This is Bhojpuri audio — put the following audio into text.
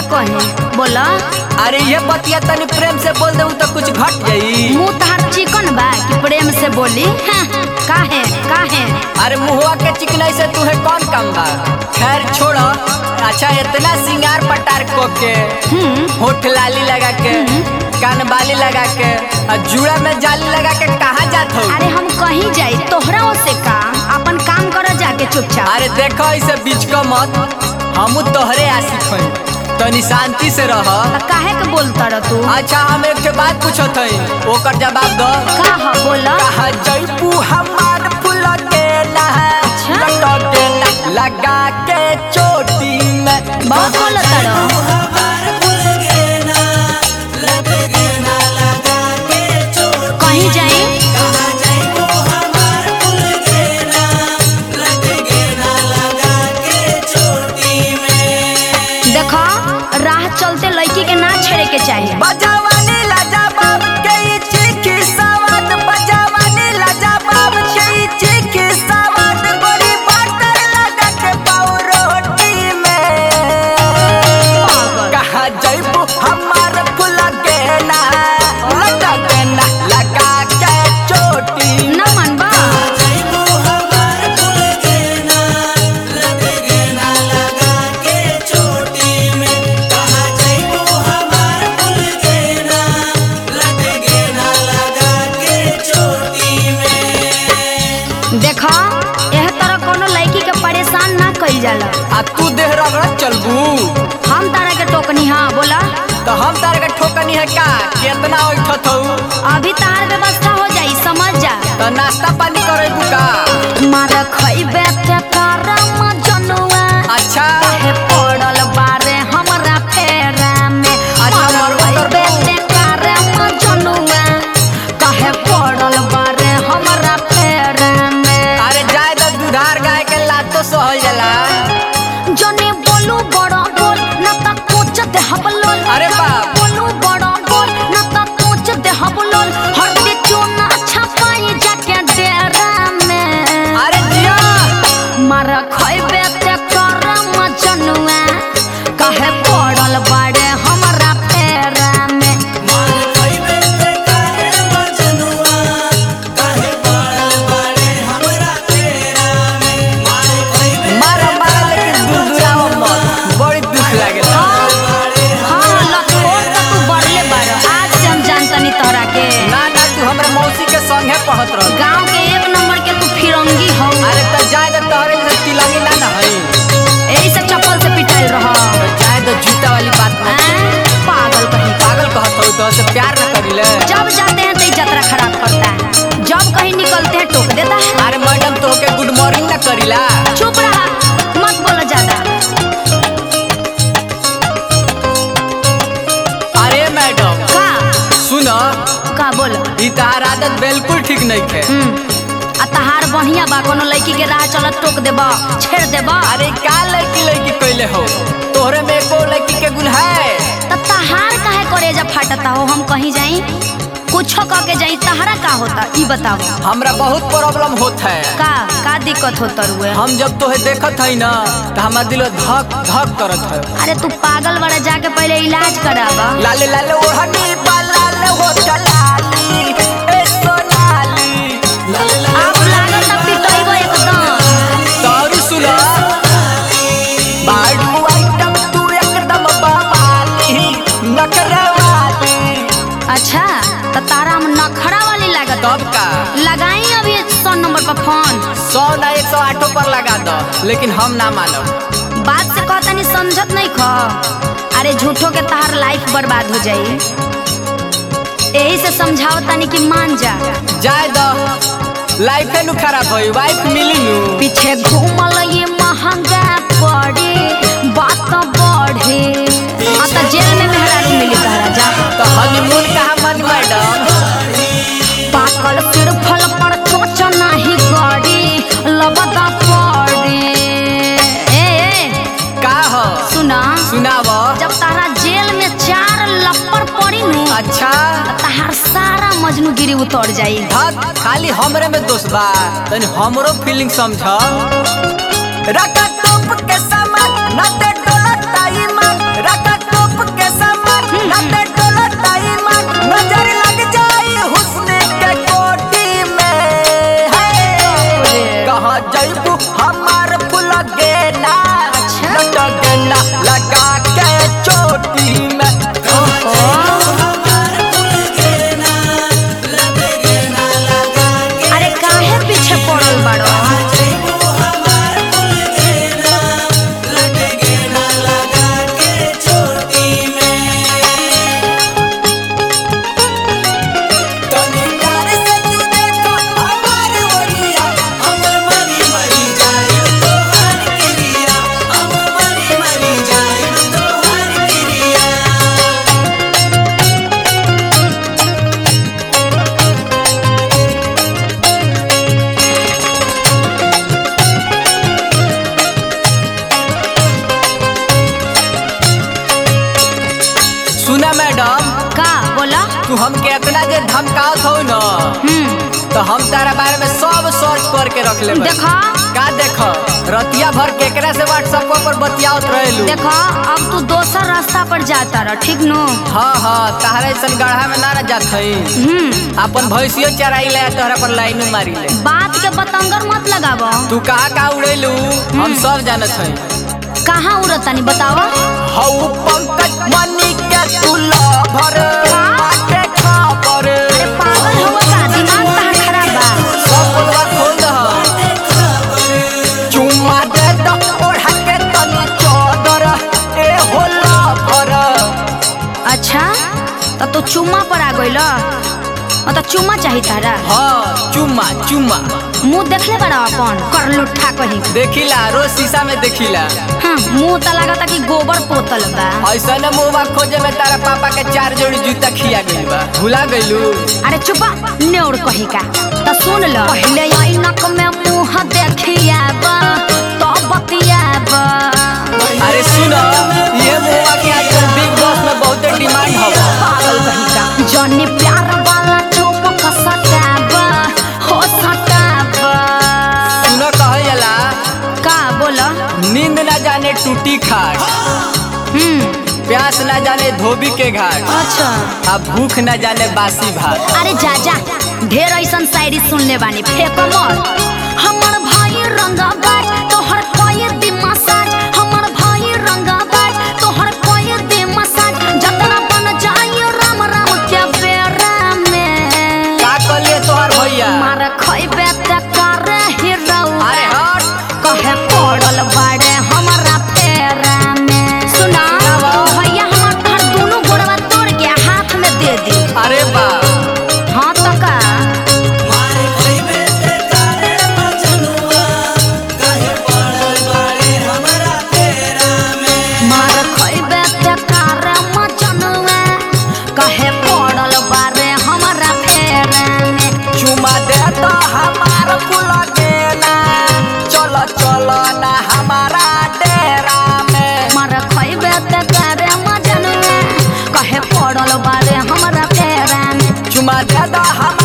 कही बोला अरे ये बतिया तनी प्रेम से बोल दे तो कुछ घट जाई मुंह तहार चिकन बा कि प्रेम से बोली हाँ, काहे काहे अरे मुहवा के चिकनाई से तुहे कौन काम बा खैर छोड़ो अच्छा इतना सिंगार पटार को के हम्म होठ लाली लगा के कान बाली लगा के और जूड़ा में जाली लगा के कहाँ जात हो अरे हम कहीं जाई तोहरा से का अपन काम कर जाके चुपचाप अरे देखो इसे बीच को मत हमू तोहरे आशिक हई तनी शांति से रह त काहे के बोलता रह तू अच्छा हम एक के बात पूछत हई ओकर जवाब दो का ह बोला कहा जैबू हमार फूल के ना अच्छा। लटक के ना लगा के चोटी में बहुत बोलता रह कहीं जाई देखो राह चलते लड़की के ना छेड़े के चाहिए बजावानी लाजा बाब के ई चीखी सवाद बजावानी लाजा बाब के ई चीखी सवाद गोरी बटर लगा के पाऊ रोटी में पागल। कहा जैबू हमार फूल के ना लगा के ना लगा के चोटी ना मनबा देखो एह तरह कोनो लड़की के परेशान ना कइल जाला आ तू देह रगड़त चलबू हम तारा के टोकनी हाँ बोला तो हम तार के ठोकनी है का कितना उठत हूँ अभी तार व्यवस्था हो जाई समझ जा तो नाश्ता पानी करेबू का मार खइबे ते करम जनुआ अच्छा काहे पड़ल बारे हमरा फेरा में अच्छा, मार मरबो खइबे करबो। ते करम जनुआ काहे पड़ल बारे हमरा फेरा में अरे जाए तो दुधार गाय के लातो सहल जाला जने बोलू बड़ा बोल ना त कोच दे हबलोल अरे बाप। बोलू बड़ा बोल ना त कोच दे हबलोल हरदे चोना छपाई जाके डेरा में अरे जिया मार खइबे ते करम जनुआ काहे पड़ल बाड़े हमरा फेरा में मारा मारा लेकिन दुदुराव मत बड़ी दुख लागेला हाँ लखोर त तू बड़ले बाड़ आज से हम जानतनी तोहरा के ना ना तू हमरा मौसी के संगे पढ़त रह गांव के एक नंबर के तू फिरंगी हो अरे तो जाए तो तोहरे जैसे तिलंगी ना ना हई यही से चप्पल से पिटाइल रह तो जाए तो जूता वाली बात ना पागल कहीं पागल कहत हूँ तो से प्यार न करिले जब जाते हैं तो ये यात्रा खराब करता है जब कहीं निकलते हैं टोक देता है अरे मैडम तो के गुड मॉर्निंग ना करिला चुप रहा मत बोलो ज्यादा अरे मैडम का सुनो का बोलो ई तहार आदत बिल्कुल ठीक नहीं है हम्म आ तहार बढ़िया बा कोनो लड़की के राह चलत टोक देबा छेड़ देबा अरे का लड़की लड़की कैले हो तोहरे में एको लड़की के गुण है त तहार काहे करेजा फाटता हो हम कहीं जाई कुछो कह के जाई तहरा का होता ई बताओ हमरा बहुत प्रॉब्लम होत है का का दिक्कत होता रुए हम जब तोहे देखत हई ना तो हमार दिल धक धक करत है अरे तू पागल बड़ा जाके पहले इलाज करावा लाले लाले ओढ़नी बा लाले हो लाली ए सोनाली आप लागत ना पिटइबो एकदम सॉरी सुनो बाडू आइटम तू एकदम बवाली नखरवाली अच्छा त तारा हम नखरा वाली लागत तब का लगाई अभी सौ नंबर पर फोन सौ ना एक सौ आठों पर लगा दो लेकिन हम ना मानब बात से कहता नहीं समझत नहीं खो अरे झूठो के तहार लाइफ बर्बाद हो जाई यही से समझाओ तानी कि मान जा जाए दो लाइफ नु खराब होई वाइफ मिली नु पीछे घूमल ये महंगा पड़ी बात बढ़े आ त जेल में मेहरारू मिली तहरा जा तो हनीमून कहाँ मन मैडम पाकल सिर फल पर चोच नहीं गड़ी लबदा पड़ी ए ए का हो सुना सुनाव जब तारा जेल में चार लप्पर पड़ी नु अच्छा तहार सारा मजनूगिरी उतर जाई धत खाली हमरे में दोष बा तनी हमरो फीलिंग समझ रका टोप के सामान न ते डोला ताई मन रका टोप तू हमके इतना जे धमकावत हो न हम्म तो हम तारा बारे में सब सर्च करके रख ले देखा का देख रतिया भर केकरा से व्हाट्सएप पर बतियावत रहेलू देखा अब तू दोसर रास्ता पर जाता रह ठीक नो हाँ हाँ तहरा ऐसा गढ़ा में ना ना जात हई हम्म अपन भैंसियो चराई ले तोहरा पर लाइन मारी ले बात के बतंगर मत लगाव तू कहाँ कहाँ उड़ेलू हम सब जानत हई कहाँ उड़तानी बताव हऊ पंकज मनी के तू लभर बाटे खबर अरे पागल हो का दिमाग कहाँ खराब बा सब बोलवा खोल दह चुम्मा दे दो ओढ़ा के तनी चौदर ए होला भर अच्छा तो तू चुम्मा पर आ गइल तो चुम्मा चाही तारा हाँ चुम्मा चुम्मा मुंह देखले बड़ा अपन कर लुट्ठा कहीं देखिला रोज शीशा में देखिला हाँ मुंह तो लागता कि गोबर पोतल बा ऐसा न मुँह खोजे में तारा पापा के चार जोड़ी जूता खिया गइल बा भुला गइलू अरे चुपा नेउर कही का तो सुन लो पहले ऐनक में मुंह देखिया बा तो बतिया बा अरे सुनो ये मुआ के आजकल बिग बॉस में बहुत डिमांड हो पागल कही का जनी प्यार वाला चुप सटाबा हो सटाबा सुनो कहल जाला का बोला नींद ना जाने टूटी खाट हम्म प्यास ना जाने धोबी के घाट अच्छा आ भूख ना जाने बासी भात अरे जा जा ढेर ऐसन शायरी सुनले बानी फेंक मत हमर भाई रंगा बाज तोहर कोई दे मसाज हमर भाई रंगा बाज तोहर कोई दे मसाज जतना बन जाई राम राम के बेरा में का कलिए तोहर भैया मार खइबे त कर हिरौ अरे हट कहे पड़ल बाड़े हमरा पेरा में सुना भैया हमर घर दोनों गोड़वा तोड़ के हाथ में दे दी अरे बा हाँ तो का मार खइबे ते कार मचनवे कहे पड़ल बारे हमरा फेरे में चुमा दे तो हमार कुल देना चलो चलो ना हमारा डेरा में मार खइबे ते कार मचनवे कहे पड़ल बारे हमरा फेरे में चुमा दे तो हम